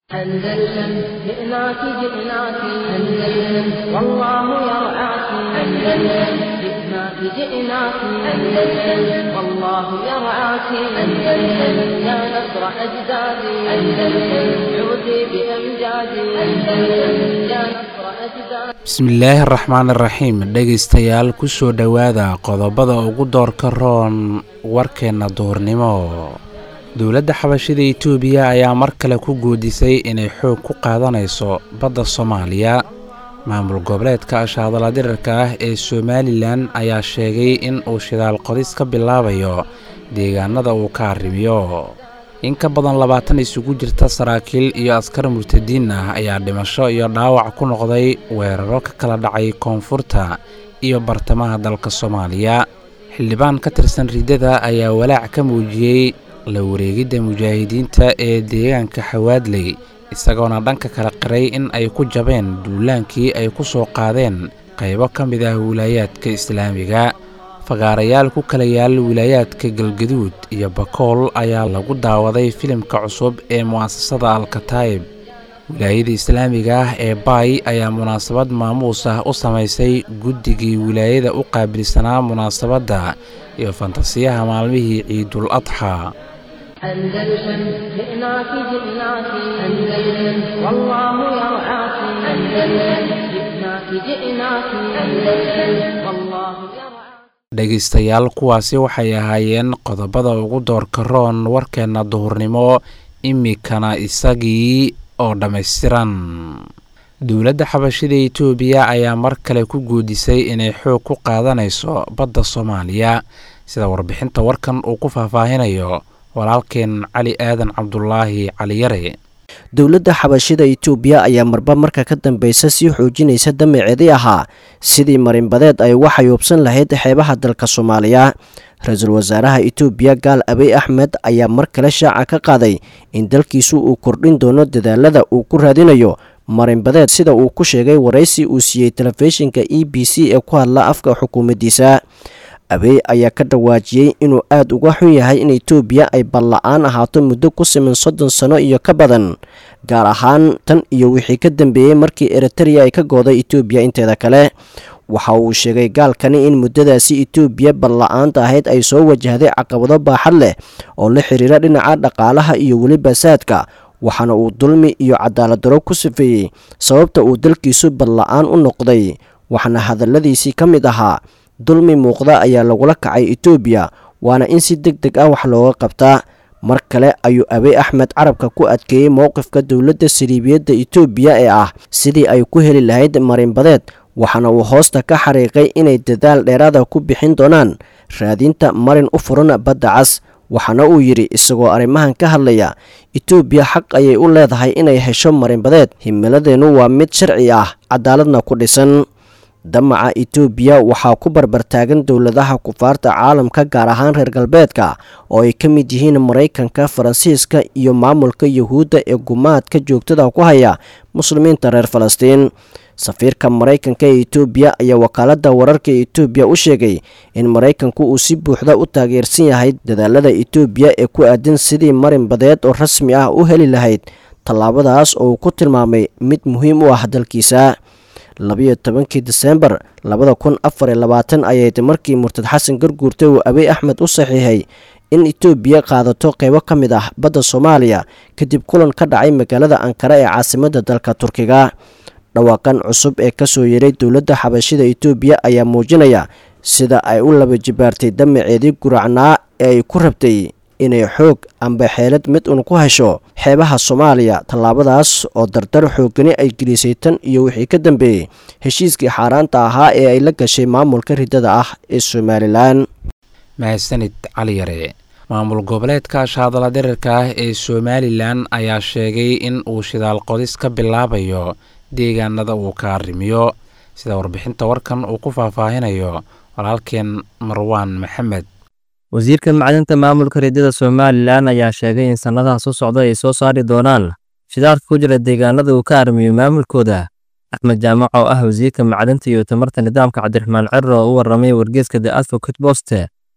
أندلسن جئناك جئناك أندلسن والله يرعاك أندلسن جئناك جئناك أندلسن والله يرعاك أندلسن يا نصر أجدادي أندلسن عودي بأمجادي أندلسن يا نصر أجدادي bismillaahi araxmaan iraxiim dhegaystayaal kusoo dhowaada qodobada ugu doorka roon warkeenna duhurnimo dowladda xabashida itoobiya ayaa mar kale ku guudisay inay xoog ku qaadanayso badda soomaaliya maamul goboleedka ashaadala dirarka ah ee somalilan ayaa sheegay in uu shidaal qodis ka bilaabayo deegaanada uu ka arrimiyo in ka badan labaatan isugu jirta saraakiil iyo askar murtadiin ah ayaa dhimasho iyo dhaawac ku noqday weeraro ka kala dhacay koonfurta iyo bartamaha dalka soomaaliya xildhibaan ka tirsan riddada ayaa walaac ka muujiyey la wareegidda mujaahidiinta ee deegaanka xawaadley isagoona dhanka kala qiray in ay ku jabeen duulaankii ay ku soo qaadeen qaybo ka mid ah wilaayaadka islaamiga fagaarayaal ku kala yaal wilaayaadka galgaduud iyo bakool ayaa lagu daawaday filimka cusub ee mu'asasada alkataayib wilaayada islaamiga ah ee baay ayaa munaasabad maamuus ah u samaysay guddigii wilaayada u qaabilsanaa munaasabadda iyo fantasiyaha maalmihii ciidul adxaa أندلسن جئناك جئناك أندلسن والله يرعاك أندلسن جئناك جئناك أندلسن والله يرعاك dhegaystayaal kuwaasi waxay ahaayeen qodobada ugu doorka roon warkeenna duhurnimo imikana isagii oo dhammaystiran dowladda xabashida itoobiya ayaa mar kale ku guudisay inay xoog ku qaadanayso badda soomaaliya sida warbixinta warkan uu ku faahfaahinayo walaalkeen cali aadan cabdulaahi caliyare dowladda xabashida itoobiya ayaa marba marka ka dambeysa sii xoojinaysa damaceedii ahaa sidii marinbadeed ay uga xayuubsan lahayd xeebaha dalka soomaaliya ra-iisul wasaaraha itoobiya gaal abiy axmed ayaa mar kale shaaca ka qaaday in dalkiisu uu kordhin doono dadaalada uu ku raadinayo marinbadeed sida uu ku sheegay waraysi uu siiyey telefishinka e b c ee ku hadla afka xukuumaddiisa abeey ayaa ka dhawaajiyey inuu aada uga xun yahay in itoobiya ay balla-aan ahaato muddo ku siman soddon sano iyo ka badan gaar ahaan tan iyo wixii ka dambeeyey markii eritereya ay ka gooday itoobiya inteeda kale waxa uu sheegay gaalkani in muddadaasi itoobiya balla-aanta ahayd ay soo wajahday caqabado baaxad leh oo la xiriira dhinaca dhaqaalaha iyo weliba saadka waxaana uu dulmi iyo cadaalad daro ku sifeeyey sababta uu dalkiisu balla-aan u noqday waxaana hadalladiisii ka mid ahaa dulmi muuqda ayaa lagula kacay itoobiya waana in si deg deg ah wax looga qabtaa mar kale ayuu abiy axmed carabka ku adkeeyey mowqifka dowladda saliibiyadda itoobiya ee ah sidii ay ku heli lahayd marinbadeed waxaana uu hoosta ka xariiqay inay dadaal dheeraada ku bixin doonaan raadinta marin u furan badda cas waxaana uu yidhi isagoo arrimahan ka hadlaya itoobiya xaq ayay u leedahay inay hesho marinbadeed himiladeennu waa mid sharci ah cadaaladna ku dhisan damaca itoobiya waxaa ku barbartaagan dowladaha kufaarta caalamka gaar ahaan reer galbeedka oo ay ka mid yihiin maraykanka faransiiska iyo maamulka yuhuudda ee gumaadka joogtada ku haya muslimiinta reer falastiin safiirka maraykanka ee itoobiya ayaa wakaaladda wararka ee itoobiya u sheegay in maraykanku uu si buuxda u taageersan yahay dadaalada itoobiya ee ku aadan sidii marin badeed oo rasmi ah u heli lahayd tallaabadaas oo uu ku tilmaamay mid muhiim u ah dalkiisa labiyo tobankii diseembar labada kun afar iyo labaatan ayayd markii murtad xasan garguurta uu abiy axmed u saxiixay in itoobiya qaadato qeybo ka mid ah badda soomaaliya kadib kulan ka dhacay magaalada ankara ee caasimadda dalka turkiga dhawaaqan cusub ee kasoo yeeray dowladda xabashida itoobiya ayaa muujinaya sida ay u laba jibaartay damaceedii guracnaa ee ay ku rabtay inay xoog amba xeelad mid un ku hesho xeebaha soomaaliya tallaabadaas oo dardar xoogani ay gelisay tan iyo wixii ka dambeeyey heshiiskii xaaraanta ahaa ee ay la gashay maamulka riddada ah ee somalilan mahadsanid cali yare maamul goboleedka ashaadala dirarka ah ee somalilan ayaa sheegay in uu shidaal qodis ka bilaabayo deegaanada uu ka arrimiyo sida warbixinta warkan uu ku faahfaahinayo walaalkeen marwaan maxamed wasiirka macdinta maamulka riddada somalilan ayaa sheegay in sannadaha soo socda ay soo saari doonaan shidaalka ku jira deegaanada uu ka arrimiyo maamulkooda axmed jaamac oo ah wasiirka macdinta iyo tamarta nidaamka cabdiraxmaan cerro oo u warramay wargeeska the advocate boste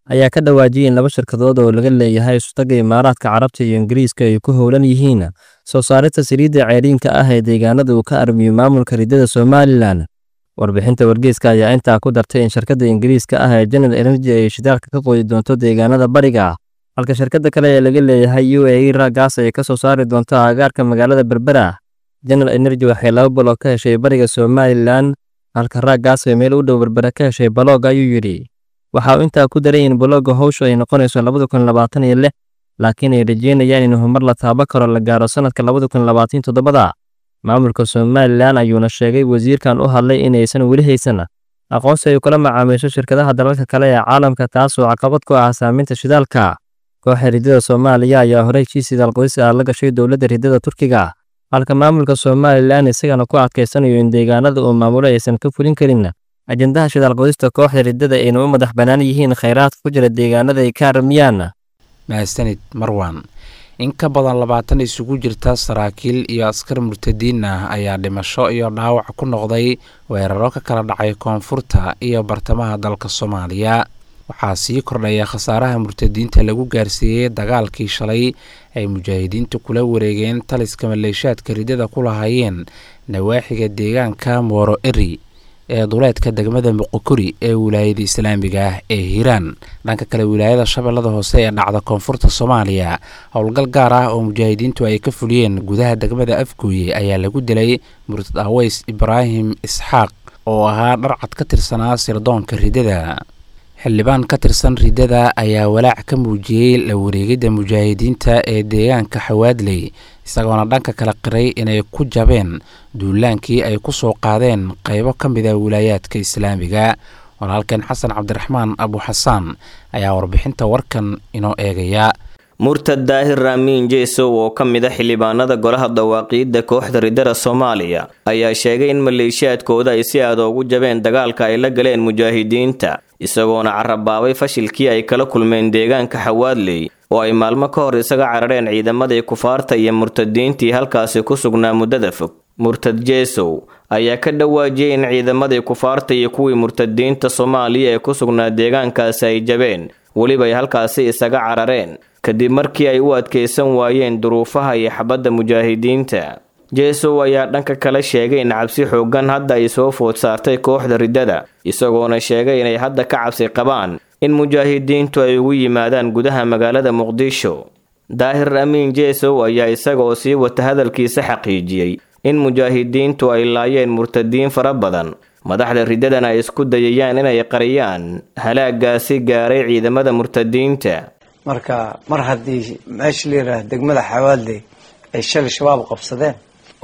ayaa ka dhawaajiyay in laba shirkadood oo laga leeyahay isutaga imaaraadka carabta iyo ingiriiska ay ku howlan yihiin soo saarista saliidda ceeriinka ah ee deegaanada uu ka armiyo maamulka riddada somalilan warbixinta wargeyska ayaa intaa ku dartay in shirkadda ingiriiska ah ee general energy ay shidaalka ka qoodi doonto deegaanada bariga halka shirkadda kale ee laga leeyahay u a e raagaas ay ka soo saari doonto aagaarka magaalada berbera general energy waxay laba baloog ka heshay bariga somalilan halka raagaas ay meel u dhow berbera ka heshay baloog ayuu yidhi waxa uu intaa ku daray in balooga howshu ay noqonayso labada kun labaatan iyo lix laakiin ay rajeynayaan in horumar la taabo karo la gaaro sanadka labada kun labaatan toddobada maamulka somalilan ayuuna sheegay wasiirkan u hadlay inaysan weli haysan aqoonsi ay kula macaamiisho shirkadaha dalalka kale ee caalamka taasoo caqabad ku ah saaminta shidaalka kooxa riddada soomaaliya ayaa horey heshiis shidaal qodis ah la gashay dowladda riddada turkiga halka maamulka somalilan isagana ku adkaysanayo in deegaanada uu maamulo aysan ka fulin karin ajendaha shidaal qodista kooxda riddada ayna u madax bannaan yihiin khayraadka ku jira deegaanada ay ka aramiyaan mahadsanid marwan in ka badan labaatan isugu jirta saraakiil iyo askar murtadiin ah ayaa dhimasho iyo dhaawac ku noqday weeraro ka kala dhacay koonfurta iyo bartamaha dalka soomaaliya waxaa sii kordhaya khasaaraha murtadiinta lagu gaarsiiyey dagaalkii shalay ay mujaahidiintu kula wareegeen taliska maleeshaadka riddada ku lahaayeen nawaaxiga deegaanka mooro eri ee duleedka degmada muqokuri ee wilaayada islaamiga ah ee hiiraan dhanka kale wilaayada shabeellada hoose ee dhacda koonfurta soomaaliya howlgal gaar ah oo mujaahidiintu ay ka fuliyeen gudaha degmada afgooye ayaa lagu dilay murtad aweys ibraahim isxaaq oo ahaa dharcad ka tirsanaa sirdoonka riddada xildhibaan ka tirsan riddada ayaa walaac ka muujiyey la wareegidda mujaahidiinta ee deegaanka xawaadley isagoona dhanka kala qiray inay ku jabeen duulaankii ay ku soo qaadeen qaybo ka mid a wilaayaadka islaamiga walaalkeen xasan cabdiraxmaan abu xasaan ayaa warbixinta warkan inoo eegaya murtad daahir raamiin jeesow oo ka mid a xildhibaanada golaha dawaaqiidda kooxda riddada soomaaliya ayaa sheegay in maleeshiyaadkooda ay si aada ugu jabeen dagaalka ay la galeen mujaahidiinta isagoona carabaabay fashilkii ay kala kulmeen deegaanka xawaadley oo ay maalmo ka hor isaga carareen ciidamadii kufaarta iyo murtadiintii halkaasi ku sugnaa muddada fog murtad jeesow ayaa ka dhawaajiyey in ciidamadii kufaarta iyo kuwii murtadiinta soomaaliya ee ku sugnaa deegaankaasi ay jabeen weliba ay halkaasi isaga carareen kadib markii ay u adkaysan waayeen duruufaha iyo xabadda mujaahidiinta jeesow ayaa dhanka kale sheegay in cabsi xooggan hadda ay soo food saartay kooxda riddada isagoona sheegay inay hadda ka cabsi qabaan in mujaahidiintu ay ugu yimaadaan gudaha magaalada muqdisho daahir amiin jeesow ayaa isagaoo sii wata hadalkiisa xaqiijiyey in mujaahidiintu ay laayeen murtadiin fara badan madaxda riddadana ay isku dayayaan inay qariyaan halaagaasi gaaray ciidamada murtadiinta marka mar haddii meesha la yidhaah degmada xawaadley ay shalay shabaab qabsadeen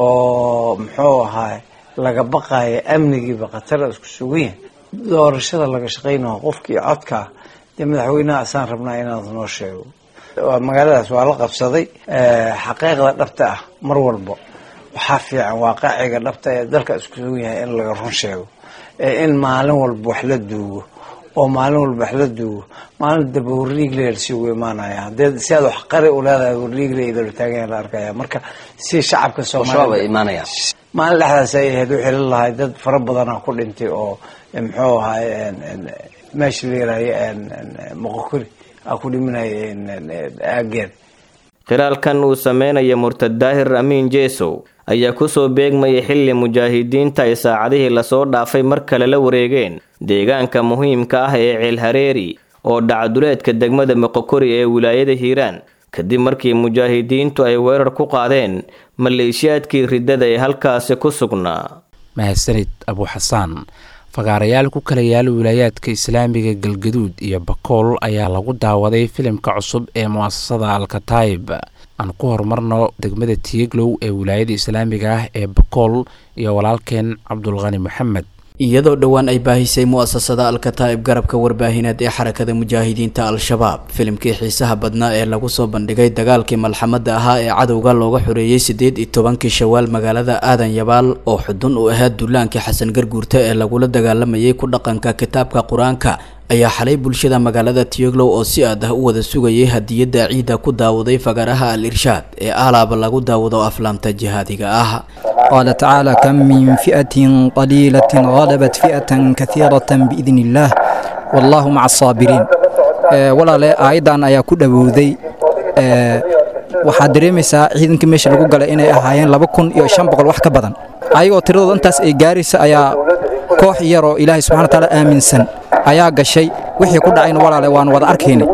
oo muxuu ahaay laga baqaaya amnigiiba khatara isku sugan yahay doorashada laga shaqaynaho qofkii codka dee madaxweynaha asaan rabnaa inaad noo sheego magaaladaas waa la qabsaday xaqiiqda dhabta ah mar walba waxaa fiican waaqaciga dhabta ee dalka isku sugan yahay in laga run sheego ee in maalin walba wax la duugo oo maalin walba wax la duugo maalin daba warriigle lasiigu imaanaya hadee si aad wax qari u leedahay warriigle idalo taagan la arkaya marka si shacabka soomaaliya maalin dhexdaas ay ahayd wixii la lahay dad fara badana ku dhintay oo muxuu ahaay meesha la yiraahyo moqokuri a ku dhimanaya aageed khilaalkan uu sameynaya murtad daahir amiin jeesow ayaa kusoo beegmayay xilli mujaahidiinta ay saacadihii lasoo dhaafay mar kale la wareegeen deegaanka muhiimka ah ee ceelhareeri oo dhacduleedka degmada moqokori ee wilaayada hiiraan kadib markii mujaahidiintu ay weerar ku qaadeen maleeshiyaadkii riddada ee halkaasi ku sugnaa mahadsanid abu xasaan fagaarayaal ku kala yaala wilaayaadka islaamiga galgaduud iyo bakool ayaa lagu daawaday filimka cusub ee mu'asasada alkataib aan ku horumarno degmada tiiglow ee wilaayada islaamiga ah ee bakool iyo walaalkeen cabdulqani maxamed iyadoo dhowaan ay baahisay mu'asasada alkataa'ib garabka warbaahineed ee xarakada mujaahidiinta al-shabaab filimkii xiisaha badnaa ee lagu soo bandhigay dagaalkii malxamada ahaa ee cadowga looga xoreeyey siddeed iyo tobankii shawaal magaalada aadan yabaal oo xudun u ahaa duulaankii xasan garguurta ee lagula dagaalamayay ku dhaqanka kitaabka qur-aanka ayaa xalay bulshada magaalada tiyoglow oo si aad ah u wada sugayay hadiyadda ciidda ku daawaday fagaraha al irshaad ee aalaaba lagu daawado aflaamta jihaadiga ah قال تعالى كم من فئة قليلة غلبت فئة كثيرة بإذن الله والله مع الصابرين walaale aayaddan ayaa ku dhowowday waxaad dareemaysaa ciidankii meesha lagu galay inay ahaayeen laba kun iyo shan boqol wax ka badan ayagoo tiradooda intaas ay gaaraysa ayaa koox yaroo ilaahay subxana watacaala aaminsan ayaa gashay wixii ku dhacayna walaale waanu wada arkaynay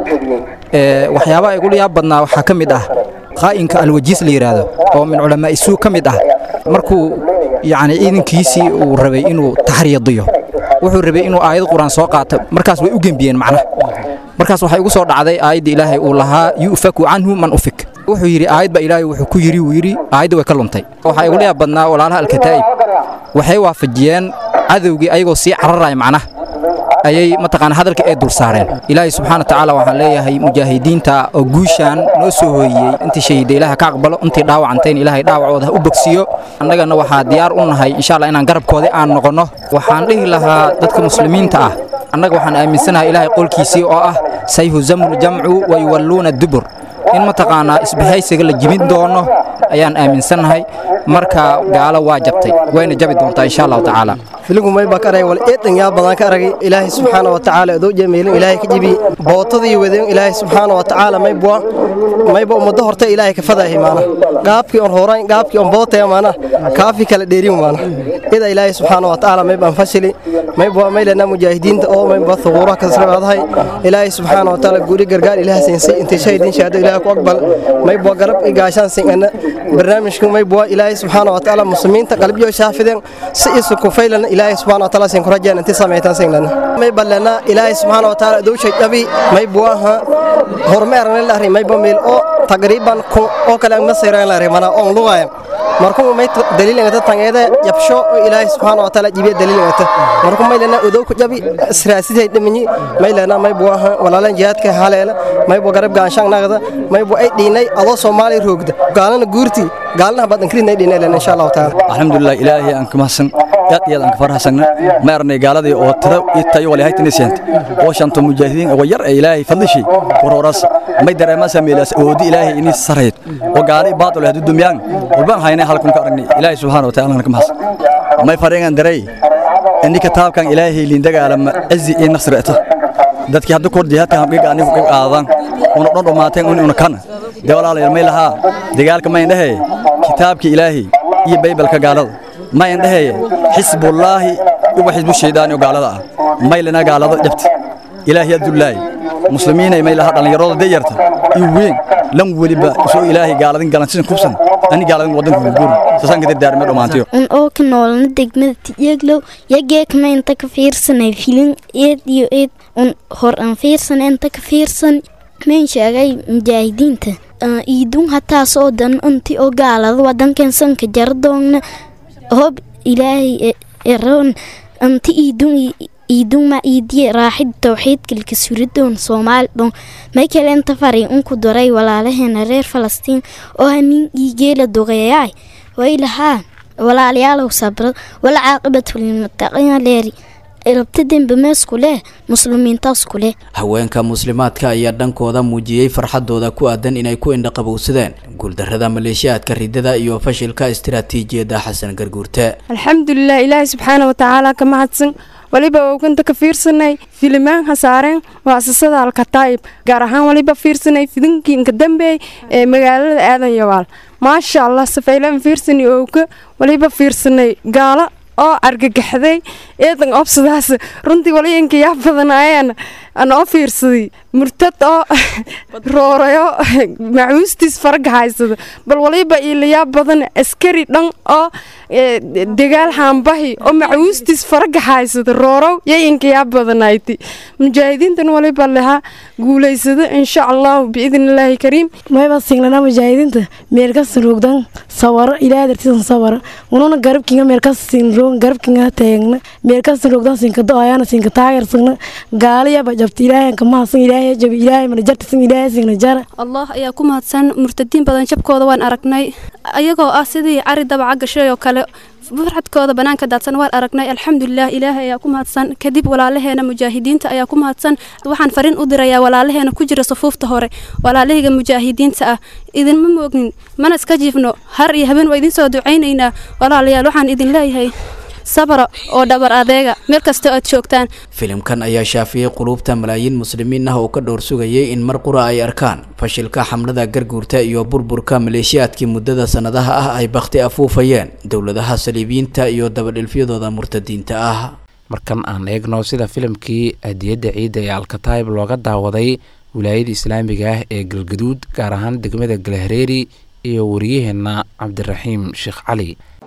waxyaabaha igula yaab badnaa waxaa ka mid ah qaa'inka alwajiis la yidhaahdo oo min culamaa'i suu ka mid ah markuu yacni ciidankiisii uu rabay inuu taxriyadiyo wuxuu rabay inuu aayad qur-aan soo qaato markaas way u gembiyeen macnaha markaas waxay ugu soo dhacday aayadda ilaahay uu lahaa yu'faku canhu man ufik wuxuu yidhi aayad baa ilaahay wuxuu ku yidhi wuu yidhi aayadda way ka luntay waxaa igula yaab badnaa walaalaha alkataa'ib waxay waafajiyeen cadowgii ayagoo sii cararaya macnaha ayay mataqaana hadalka ay dul saareen ilaahay subxaana watacaala waxaan leeyahay mujaahidiinta oo guushaan noo soo hooyiyey intii shahiida ilaaha ka aqbalo intii dhaawacantayn ilaahay dhaawacooda ha u bogsiyo annagana waxaa diyaar u nahay insha allah inaan garabkoodii aan noqonno waxaan dhihi lahaa dadka muslimiinta ah annaga waxaan aaminsanahay ilaahay qolkiisii oo ah sayhuzamu ljamcu wa yuwalluuna dubur in mataqaanaa isbahaysiga la jibin doono ayaan aaminsannahay marka gaalo waa jabtay wayna jabi doontaa insha allahu tacaala filigu may baa ka aragay wal eedan yaa badan ka aragay ilaahay subxaana wa tacaala adoo jameelin ilaahay ka jibi bootadii wadeen ilaahay subxaana wa tacaala may bua mayba ummaddo horta ilaahay ka fadaahi maana gaabkii on horayn gaabkii on bootaya maana kaafi kala dheerin maana ida ilaahay subxaana wa tacaala may baan fashili may bua may lena mujaahidiinta oo may bua thuquuraha kasrabaadahay ilaahay subxaana wa tacaala guuri gargaar ilaah siinsay intay shahidin shahaado ilaahay ku aqbal may bua garab i gaashaan singana barnaamijku may bua ilaahay subxaana wa tacaala muslimiinta qalbiyo shaafideen si isu kufaylan ilaahay subxaana wa tacaala sin kurajeen intii samaytaan singlana may ballana ilaahay subxaana wa tacaala dowshay dhabi may buaha hormeerna la array may bamil oo taqriiban kun oo kale ma sayran la array mana on lugaya markuu may daliilingata tangeeda yabsho oo ilaahay subxaana wa tacaala jibiya daliilingata markuu may lana udow ku jabi siraasiday dhimanyi may lana may buaha walaalan jihaadka haleela may bu garab gaanshaan nagada may bu ay dhiinay adoo soomaali roogda gaalana guurti gaalna badan kirinay dhiinay lana insha Allah taala alxamdulilah ilaahay aan ka mahadsan aad iyo aad aan ka farxasana ma arnay gaaladii oo tiro iyo tayo wali haytini seent oo shanta mujaahidiin oo yar ee ilaahay fadlishi wararas may dareema sameelas oodi ilaahay ini sareed oo gaali baad leh dumyaan walban haynay halkan ka aragnay ilaahay subhanahu wa ta'ala ka mahadsan may fareengan daray inni kitaabkan ilaahay liin dagaalama cizi iyo nasrata dadkii hadda kor jihaadka hamqiga anigu ka qaadan una dhan dhamaateen un una kana de walaalayaal may lahaa dagaalka ma indhahe kitaabka ilaahay iyo baybalka gaalada ma indhahe xisbullaahi iyo xisbu shaydaani oo gaalada ah may lana gaalada jabta ilaahay adullaahi muslimiinay may lahaa dhallinyarada dayarta iyo weyn lan weliba soo ilaahay gaaladin galansisan kubsan ani gaaladin wadanka guguuri sasaan ka dardaarmay dhammaantiyo un oo ka noolna degmada tiyeglow yageekma inta ka fiirsanay filin eed iyo eed un hor aan fiirsanay inta ka fiirsan mayn sheegay mujaahidiinta iidun hataas oo dan unti oo gaalada wadankan sanka jaradoonna hob ilaahay eroon anti iidun iidun ma iidiye raaxid tawxiidkalka suridoon soomaali dhon may kale inta fari unku daray walaalaheena reer falastiin oo hamin iigeela dogeeyaay way lahaa walaalayaalow sabra wala caaqibatu lilmuttaqiina leeri rabta dembe meesku leh muslimiintaasku leh haweenka muslimaadka ayaa dhankooda muujiyey farxadooda ku aadan inay ku indhaqabowsadeen guuldarrada maleeshiyaadka ridada iyo fashilka istiraatiijiyadda xasan garguurte alxamdulilah ilaahay subxaana wa tacaala ka mahadsan waliba oganta ka fiirsanay filimaan hasaareen muasasada alkataa'ib gaar ahaan waliba fiirsanay fidinkii inka dambeey ee magaalada aadan yawaal maasha allah safaylaan fiirsani owka waliba fiirsanay gaalo oo argagaxday eedan obsadaas runtii waliyanka yaa badanaayeen aan oo fiirsaday murtad oo roorayo macuustiis faraga haysada bal waliba ilayaa badan askari dhan oo dagaal haambahi oo macuustiis faraga haysada roorow yayinka yaa badanayti mujaahidiintan waliba lahaa guulaysada insha allahu biidn illaahi kariim mayba singlana mujaahidiinta meelkasta roogdan sawaro ilaahay dartiisan sawara ununa garabkinga meelkasta sinroog garabkinga taagna meelkasta roogdan sinkado ayana sinka taageersagna gaaliyaba jabta ilaahay ka mahadsan ilaahay jabi ilaahay mana jartisan ilaahay singna jara allah ayaa ku mahadsan murtadiin badan jabkooda waan aragnay ayagoo ah sidii cari dabaca gashay oo kale farxadkooda banaanka daadsan waan aragnay alxamdulilah ilaahay ayaa ku mahadsan kadib walaalaheena mujaahidiinta ayaa ku mahadsan waxaan fariin u dirayaa walaalaheena ku jira sufuufta hore walaalahayga mujaahidiinta ah idinma moognin mana iska jiifno har iyo habeen waa idin soo ducaynaynaa walaalayaal waxaan idin leeyahay sabra oo dhabar adeega meel kasta aad joogtaan filimkan ayaa shaafiyey quluubta malaayiin muslimiin ah oo ka dhowr sugayay in mar qura ay arkaan fashilka xamlada garguurta iyo burburka maleeshiyaadkii muddada sannadaha ah ay bakhti afuufayeen dowladaha saliibiyiinta iyo dabadhilfyadooda murtadiinta ah markan aan eegno sida filimkii hadiyadda ciidda ee alkataib looga daawaday wilaayada islaamiga ah ee galgaduud gaar ahaan degmada galhareeri iyo wariyaheenna cabdiraxiim sheekh cali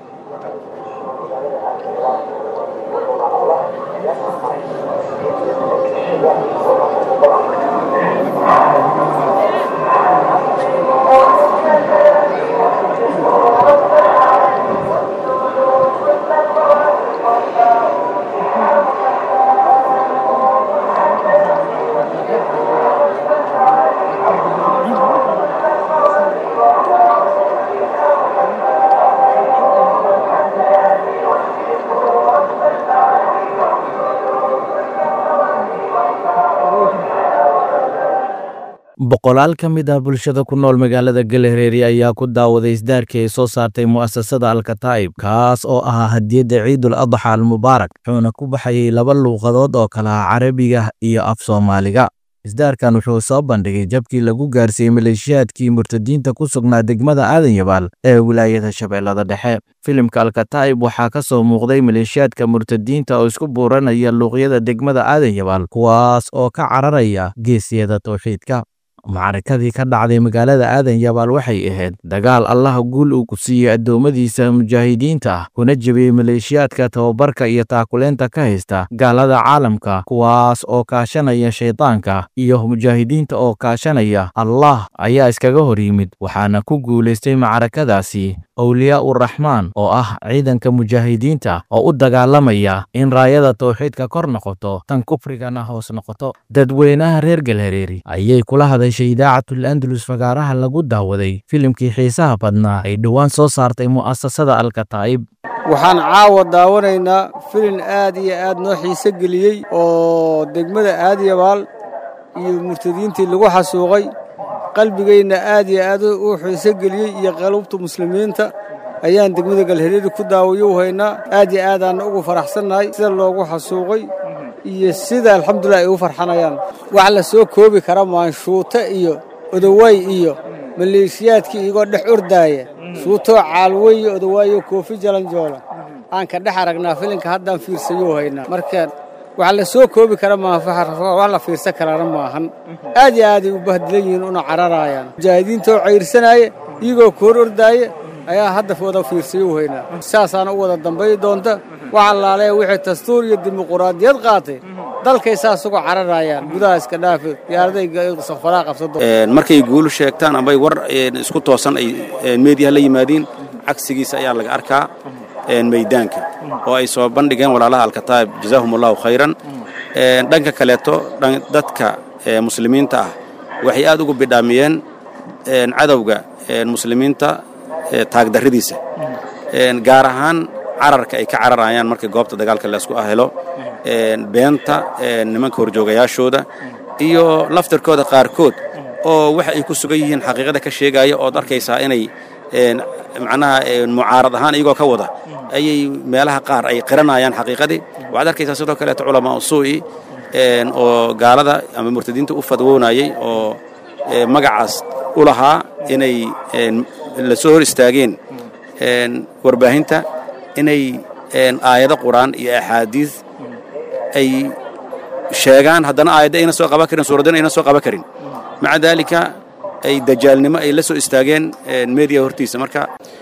boqolaal ka mid ah bulshada ku nool magaalada galhareeri ayaa ku daawaday isdaarkii ay soo saartay mu'asasada alkataa'ib kaas oo ahaa hadiyadda ciidul adxa almubaarak wuxuuna ku baxayay laba luuqadood oo kala ah carabiga iyo af soomaaliga isdaarkan wuxuu soo bandhigay jabkii lagu gaarsiiyey maleeshiyaadkii murtadiinta ku sugnaa degmada aadan yabaal ee wilaayada shabeellada dhexe filimka alkataa'ib waxaa ka soo muuqday maleeshiyaadka murtadiinta oo isku buuranaya luuqyada degmada aadan yabaal kuwaas oo ka cararaya geesiyada towxiidka macrakadii ka dhacday magaalada aadan yabaal waxay ahayd dagaal allaha guul uu ku siiyey addoommadiisa mujaahidiinta ah kuna jebiyey maleeshiyaadka tababarka iyo taakuleenta ka haysta gaalada caalamka kuwaas oo kaashanaya shaydaanka iyo mujaahidiinta oo kaashanaya allah ayaa iskaga hor yimid waxaana ku guulaystay macrakadaasi owliyaa uraxmaan oo ah ciidanka mujaahidiinta oo u dagaalamaya in raayada towxiidka kor noqoto tan kufrigana hoos noqoto dadweynaha reer galhareeri ayay kula hadashay idaacatul andalus fagaaraha lagu daawaday filimkii xiisaha badnaa ay dhowaan soo saartay mu'asasada alkataa'ib waxaan caawa daawanaynaa filin aad iyo aad noo xiise geliyey oo degmada aadyabaal iyo murtadiintii lagu xasuuqay qalbigayna aad iyo aad u xiise geliyey iyo qalubta muslimiinta ayaan degmada galhareeri ku daawayo u haynaa aad iyo aadaanna ugu faraxsannahay sida loogu xasuuqay iyo sida alxamdulilah ay u farxanayaan wax la soo koobi kara maanshuuto iyo odowaay iyo maleeshiyaadkii iyagoo dhex ordaaya shuutoo caalweyo odowaayo koofi jalanjoola aan ka dhex aragnaa filinka haddaan fiirsayou haynaa marka wax la soo koobi kara maaha wax la fiirsan karaana maahan aad iyo aaday u bahdilan yihiin una cararaayaan mujaahidiintaoo cayrsanaaya iyagoo koor ordaaya ayaa hadda wada fiirsayo u haynaa saasaana u wada dambay doonta wax allaale wixii dastuur iyo dimuquraadiyad qaatay dalkay saas uga cararayaan gudaha iska dhaafi diyaaraday safaraa qabsado markay guulu sheegtaan ambay war isku toosan ay meediyaha la yimaadiin cagsigiisa ayaa laga arkaa meydaanka oo ay soo bandhigeen walaalaha alkataa'ib jazaahum allahu khayran dhanka kaleeto dadka muslimiinta ah waxay aad ugu bidhaamiyeen cadowga muslimiinta taagdarridiisa gaar ahaan cararka ay ka cararayaan markii goobta dagaalka laysku ahelo beenta nimanka horjoogayaashooda iyo laftarkooda qaarkood oo waxa ay ku sugan yihiin xaqiiqada ka sheegaya ood arkaysaa inay macnaha mucaarad ahaan iyagoo ka wada ayay meelaha qaar ay qiranayaan xaqiiqadii waxaad arkaysaa sidoo kaleeto culamaa usuu'i oo gaalada ama murtadiinta u fadwoonayay oo magacaas u lahaa inay la soo hor istaageen warbaahinta inay aayado qur'aan iyo axaadiis ay sheegaan haddana aayadda ayna soo qaban karin suuraddana ayna soo qaban karin maca daalika ay dajaalnimo ay la soo istaageen meediya hortiisa marka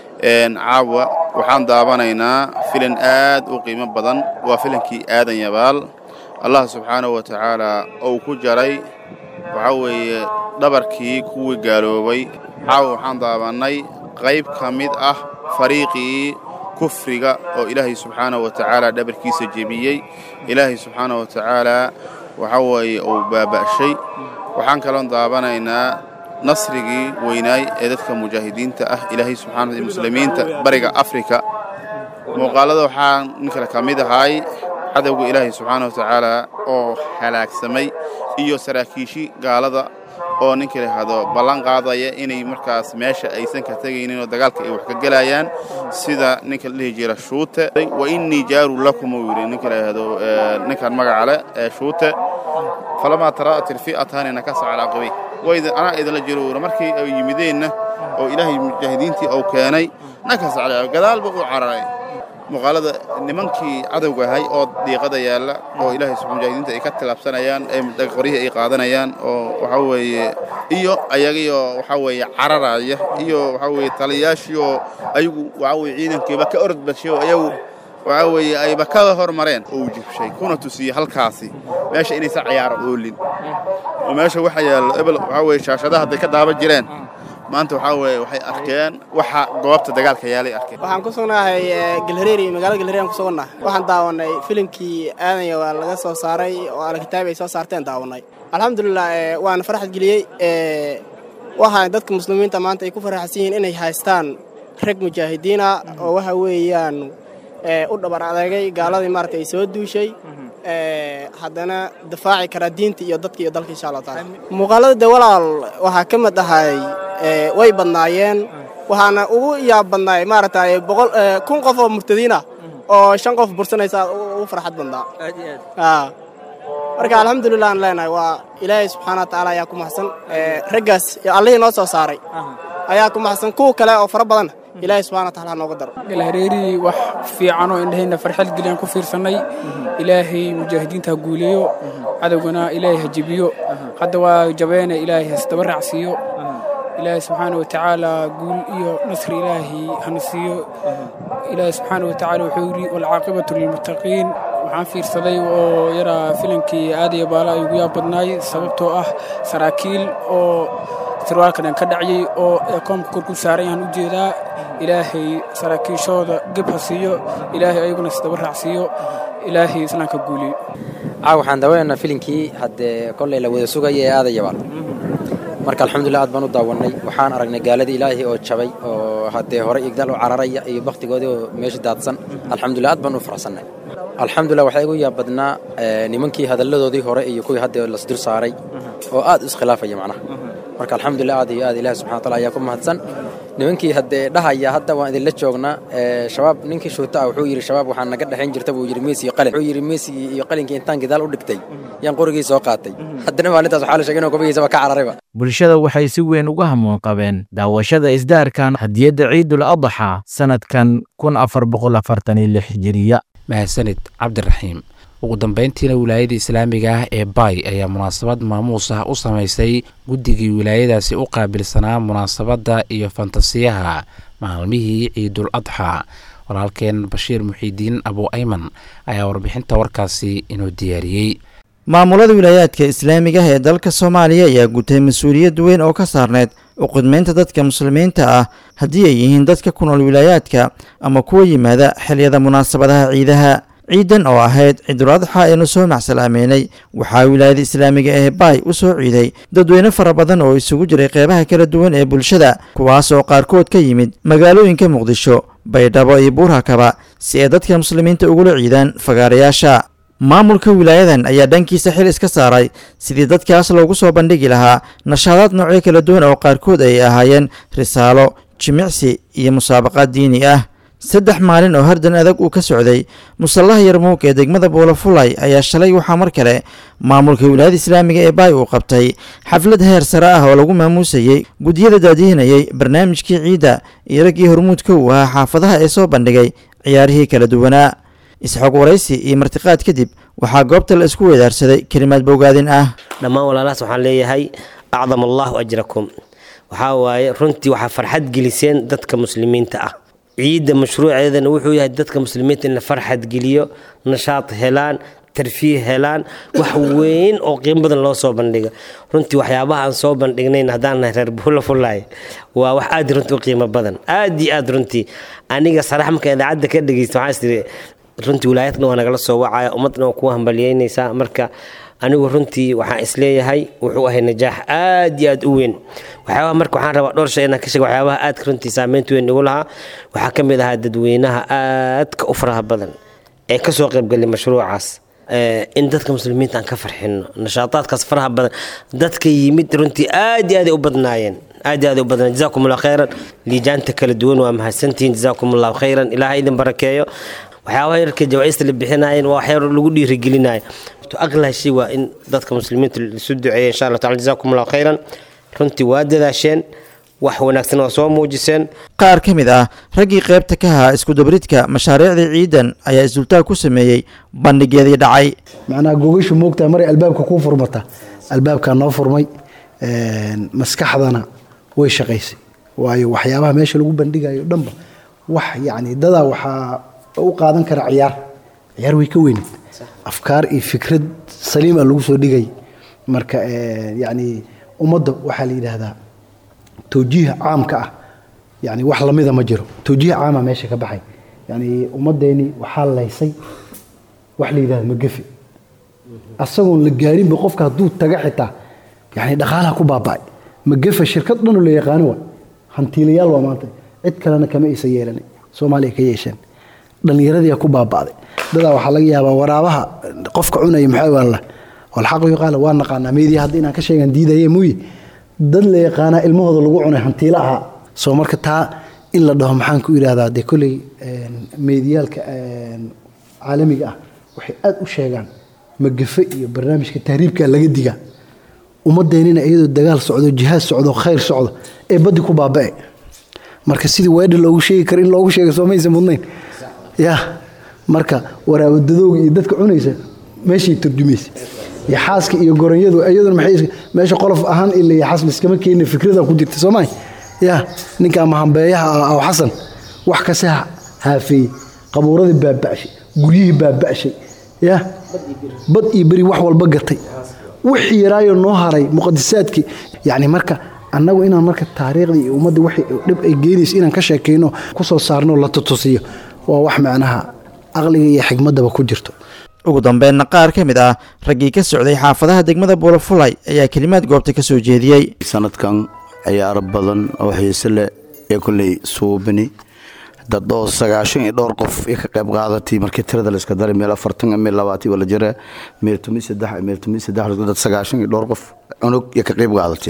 caawa waxaan daawanaynaa filin aad u qiimo badan waa filinkii aadan yabaal allah subxaanahu wa tacaala uu ku jaray waxaa weeye dhabarkii kuwii gaaloobay caawa waxaan daawannay qayb ka mid ah fariiqii kufriga oo ilaahay subxaanahu wa tacaala dhabarkiisa jebiyey ilaahay subxaanahu wa tacaala waxaa weeye uu baaba'shay waxaan kaloon daawanaynaa nasrigii weynaay ee dadka mujaahidiinta ah ilaahay subxaana muslimiinta bariga afrika muuqaalada waxaa nin kale ka mid ahay cadowga ilaahay subxaana wa tacaala oo halaagsamay iyo saraakiishii gaalada oo ninka yidhaahdo ballan qaadaya inay markaas meesha aysan ka tegaynin oo dagaalka ay wax ka gelayaan sida ninka la dhihi jira shuute wa innii jaaru lakum uu yidhi ninka yidhaahdo ninkan magaca leh ee shuute falamaa taraa'at ilfi'ataani nakasa calaa qabi waydin anaa idinla jiro uura markii ay yimideenna oo ilaahay mujaahidiintii uu keenay nakasa calaa gadaalba uu cararay muuqaalada nimankii cadowga ahay oo dhiiqada yaalla oo ilaahay subxaan mujaahidiinta ay ka tilaabsanayaan ee qoryihii ay qaadanayaan oo waxaa weeye iyo ayagiyoo waxaa weeye cararaya iyo waxaa weeye taliyaashii oo ayagu waxaa weeye ciidankiiba ka orod bashay oo ayagu waxaa weeye ayba ka hormareen oo uu jibshay kuna tusiyey halkaasi meesha inaysan cayaaro oolin oo meesha waxa yaallo ebel waxaa weeye shaashadaha hadday ka daaban jireen maanta waxaa weeye waxay arkeen waxa goobta dagaalka yaalay arkeen waxaan ku sugnahay galhareeri magaalada galhareeri aan ku sugannahay waxaan daawanay filimkii aadanya waa laga soo saaray oo alkitaab ay soo saarteen daawanay alxamdulilah waana farxad geliyey waxaa dadka muslimiinta maanta ay ku faraxsan yihiin inay haystaan rag mujaahidiina oo waxa weeyaan u dhabar adeegay gaaladii maarata ay soo duushay haddana difaaci karaa diinta iyo dadka iyo dalka insha allah taala muuqaalada de walaal waxaa ka mid ahay way badnaayeen waxaana ugu yaab badnaay maaragtay boqol kun qof oo murtadiin ah oo shan qof bursanaysa ugu farxad badnaa marka alxamdulilah aan leenahay waa ilaahay subxaana wa tacaala ayaa ku maxsan raggaas allihii noo soo saaray ayaa ku maxsan kuwa kale oo fara badan ilaahay subxana wa taala ha nooga daro galhareeri wax fiican oo indhahayna farxad geliyaan ku fiirsannay ilaahay mujaahidiinta ha guuleeyo cadowgana ilaahay ha jebiyo hadda waa jabeene ilaahay hasdaba raacsiiyo ilaahay subxaana wa tacaala guul iyo nasri ilaahay hana siiyo ilaahay subxaana wa tacaala wuxuu yidhi walcaaqibatu lilmuttaqiin waxaan fiirsaday oo yaraa filankii aadaya baala ay ugu yaab badnaay sababtoo ah saraakiil oo sarwaalkadan ka dhacyay oo ekoomka kor ku saaran yahaan u jeedaa ilaahay saraakiishooda geb ha siiyo ilaahay ayaguna isdaba raacsiiyo ilaahay islaamka guuliyo caaw waxaan dawanaynaa filinkii haddee kollay la wada sugaya ee aadayabaal marka alxamdulilah aad baan u daawannay waxaan aragnay gaaladii ilaahay oo jabay oo haddee hore igdaal u cararaya iyo bakhtigoodii oo meesha daadsan alxamdulilah aad baan u faraxsannay alxamdulilah waxaa igu yaab badnaa nimankii hadalladoodii hore iyo kuwii hadda lasdul saaray oo aad iskhilaafaya macnaha marka alxamdulilah aad iyo aad ilaahi subxana wataala ayaa ku mahadsan nimankii haddee dhahaya hadda waan idinla joognaa shabaab ninkii shuuta ah wuxuu yidhi shabaab waxaa naga dhexayn jirta buu yidhi meesi iyo qalin wuxuu yidhi meesi iyo qalinkii intaan gidaal u dhigtay yaan qorigii soo qaatay haddana maalintaas waxaa la sheegay inuu kubigiisaba ka cararayba bulshada waxay si weyn uga hamuun qabeen daawashada isdaarkan hadiyadda ciidul adxa sanadkan kun afar boqol afartan iyo lix hijiriya mahadsanid cabdiraxiim ugu dambeyntiina wilaayada islaamiga ah ee baay ayaa munaasabad maamuus ah u samaysay guddigii wilaayadaasi u qaabilsanaa munaasabadda iyo fantasiyaha maalmihii ciidul adxa walaalkeen bashiir muxiidiin abu ayman ayaa warbixinta warkaasi inoo diyaariyey maamulada wilaayaadka islaamiga ah ee dalka soomaaliya ayaa gutay mas-uuliyad weyn oo ka saarneyd u qidmeynta dadka muslimiinta ah haddii ay yihiin dadka ku nool wilaayaadka ama kuwa yimaada xiliyada munaasabadaha ciidaha ciidan oo ahayd ciidul adxa eenu soo macsalaameynay waxaa wilaayada islaamiga ee baay u soo ciiday dadweyne fara badan oo isugu jiray qeybaha kala duwan ee bulshada kuwaas oo qaarkood ka yimid magaalooyinka muqdisho baydhabo iyo buurhakaba si ay dadka muslimiinta ugula ciidaan fagaarayaasha maamulka wilaayadan ayaa dhankiisa xil iska saaray sidii dadkaas loogu soo bandhigi lahaa nashaadaad noocyo kala duwan oo qaarkood ay ahaayeen risaalo jimicsi iyo musaabaqaad diini ah saddex maalin oo hardan adag uu ka socday musallaha yarmuug ee degmada buulafulay ayaa shalay waxaa mar kale maamulka wilaayada islaamiga ee baay uu qabtay xaflad heer sare ah oo lagu maamuusayey guddiyada daadihinayay barnaamijkii ciidda iyo raggii hormuudka uu ahaa xaafadaha ee soo bandhigay ciyaarihii kala duwanaa isxoog waraysi iyo martiqaad kadib waxaa goobta la isku weedaarsaday kelimaad bogaadin ah dhammaan walaalahaas waxaan leeyahay acdam allahu ajrakum waxaa waaye runtii waxaa farxad geliseen dadka muslimiinta ah ciidda mashruuceedana wuxuu yahay dadka muslimiinta in la farxad geliyo nashaad helaan tarfiih helaan wax weyn oo qiimo badan loo soo bandhigo runtii waxyaabaha aan soo bandhignayn haddaan nahay reer buula fulaay waa wax aad runtii u qiimo badan aad iyo aad runtii aniga sarax marka idaacadda ka dhegeysta waxaa istiri runtii wilaayadna waa nagala soo wacaya ummadna waa kuwa hambalyeynaysaa marka anigu runtii waxaan isleeyahay wuxuu ahay najaax aad iyo aad u weyn waxyaabaha marka waxaan rabaa dhowr shay inaan ka sheego waxyaabaha aadka runtii saameynta weyn igu lahaa waxaa ka mid ahaa dadweynaha aadka u faraha badan ee kasoo qaybgalay mashruucaas in dadka muslimiinta aan ka farxino nashaataadkaas faraha badan dadka yimid runtii aad iyo aad ay u badnaayeen aad iyo aad ay u badnaayeen jazaakum allahu khayran liijaanta kala duwan waa mahadsantihiin jazaakum allahu khayran ilaaha idin barakeeyo waxyaabaha yarka jawaa'ista la bixinaayeen waa waxyaar lagu dhiirigelinayo aqlaa shay waa in dadka muslimiinta isu duceeya insha allah tacala jazaakum allahu khayran runtii waa dadaasheen wax wanaagsan waa soo muujiseen qaar ka mid ah raggii qaybta ka ahaa iskudabridka mashaariicdii ciidan ayaa isdultaag ku sameeyey bandhigeedii dhacay macnaha gogashu moogtaa maray albaabka kuu furmata albaabkaa noo furmay maskaxdana way shaqaysay waayo waxyaabaha meesha lagu bandhigayo dhanba wax yacni dadaa waxaa u qaadan kara ciyaar ciyaar way ka weyneed afkaar iyo fikrad saliima lagu soo dhigay marka yacni ummadda waxaa la yidhaahdaa towjiiha caamka ah yani wax lamida ma jiro towjiiha caama meesha ka baxay yani ummaddeeni waxaa laysay wax la yidhahda magafi asagoon la gaarinba qofka hadduu taga xitaa yani dhaqaalaha ku baaba'ay magafa shirkad dhanoo la yaqaano wa hantiilayaal waa maanta cid kalena kama aysan yeelan soomaaliya ka yeesheen dhallinyaradiia ku baaba'day dadaa waxaa laga yaabaa waraabaha qofka cunaya maxaa waala walxaqu yuqaala waa naqaanaa meediya hadda inaan ka sheegan diidaye muuye dad la yaqaanaa ilmahooda lagu cunay hantiila ahaa soo marka taa in la dhaho maxaan ku idhahdaa dee kolley meediyaalka caalamiga ah waxay aad u sheegaan magafe iyo barnaamijka tahriibka laga digaa ummadeenina iyadoo dagaal socdo jihaad socdo khayr socdo ee baddi ku baaba'e marka sidii weedha loogu sheegi karo in loogu sheega soo maysa mudnayn ya marka waraabadadooga iyo dadka cunaysa meeshay turjumaysa yaxaaska iyo goronyadu iyaduna maxay meesha qolof ahaan ila yaxaas liskama keenin fikrada ku jirta soomaay ya ninka mahambeeyaha ah aw xasan wax kase haafeeyey qabuuradii baaba'shay guryihii baaba'shay ya bad iyo beri wax walba gatay wixii yaraayo noo haray muqadisaadkii yacni marka annagu inaan marka taariikhdii iyo ummadda wixii dhib ay geenayso inaan ka sheekayno kusoo saarno la tutusiyo waa wax macnaha aqliga iyo xigmaddaba ku jirto ugu dambeynna qaar ka mid ah raggii ka socday xaafadaha degmada buulafulay ayaa kelimaad goobta ka soo jeediyey sanadkan ciyaaro badan oo xiise leh ee kolley suubini dad oo sagaashan iyo dhowr qof iyo ka qayb qaadatay markii tirada la iska daray meel afartan meel labaatan wala jira meel tomi saddex meel tomi saddex dad sagaashan iyo dhowr qof cunug iyo ka qayb qaadatay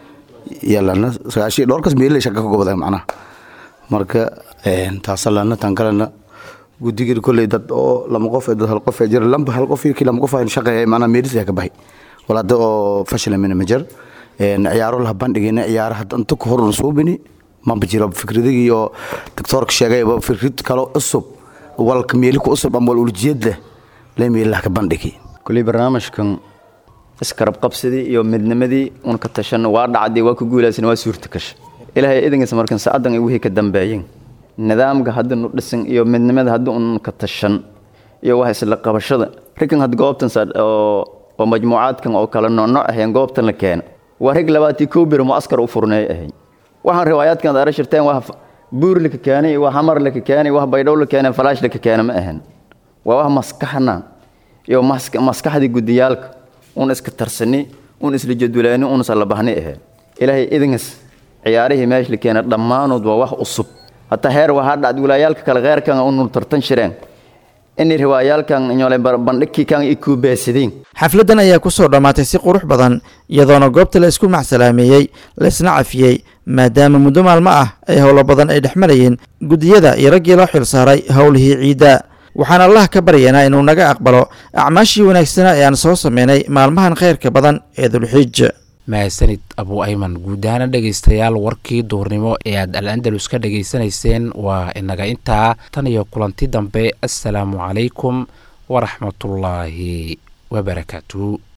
yalana sagaashan iyo dhowr kas meelay shaka ka gobday macnaha marka taasalana tan kalena guddigii kolley dad oo lama qof dad hal qof jira lamba hal qof iyo kii lama qof aan shaqeeyay macnaha meelis ka baxay walaada oo fashil min majar ciyaaro la bandhigina ciyaaraha inta ku horun suubini maba jiro fikradigi iyo doctorka sheegayba fikrad kalo cusub walka meeli ku cusub ama wal uljeed leh lee meelaha ka bandhigi kuley barnaamijkan iskarab qabsadii iyo midnimadii un ka tashan waa dhacday waa ku guulaysan waa suurta kasha ilaahay idankiisa markan saacadan ay wixii ka dambeeyeen nidaamka hadda nu dhisan iyo midnimada hadda un ka tashan iyo wax isla qabashada rikan had goobtan oo majmuucaadkan oo kale noocnooc aheen goobtan la keena waa rig labaatii kow bir muaskar u furneey ahayn waxaan riwaayaadkan daara shirteen waa buur laka keenay waa xamar laka keenay waa baydhow la keenay falaash laka keena ma ahan waa wax maskaxna iyo maskaxdii gudiyaalka un iska tarsani un isla jadwalaani un isla bahni aheen ilaahay idinkas ciyaarihii meesha la keena dhammaanood waa wax cusub hataa heer waxaa dhacd wilaayaalka kale kheyrkan unu tartan shireen inay riwaayaalkan inyole bandhigkiikan i kuubeesadeen xafladdan ayaa ku soo dhammaatay si qurux badan iyadoona goobta la isku macsalaameeyey laisna cafiyey maadaama muddo maalmo ah ay howlo badan ay dhex marayeen guddiyada iyo raggii loo xilsaaray howlihii ciidda waxaan allah ka baryaynaa inuu naga aqbalo acmaashii wanaagsanaa ee aan soo sameynay maalmahan khayrka badan ee dulxiij mahadsanid abu ayman guud ahaana dhegaystayaal warkii duurnimo ee aad al andalus ka dhegaysanayseen waa inaga intaa tan iyo kulanti dambe assalaamu calaykum waraxmatullaahi wabarakaatu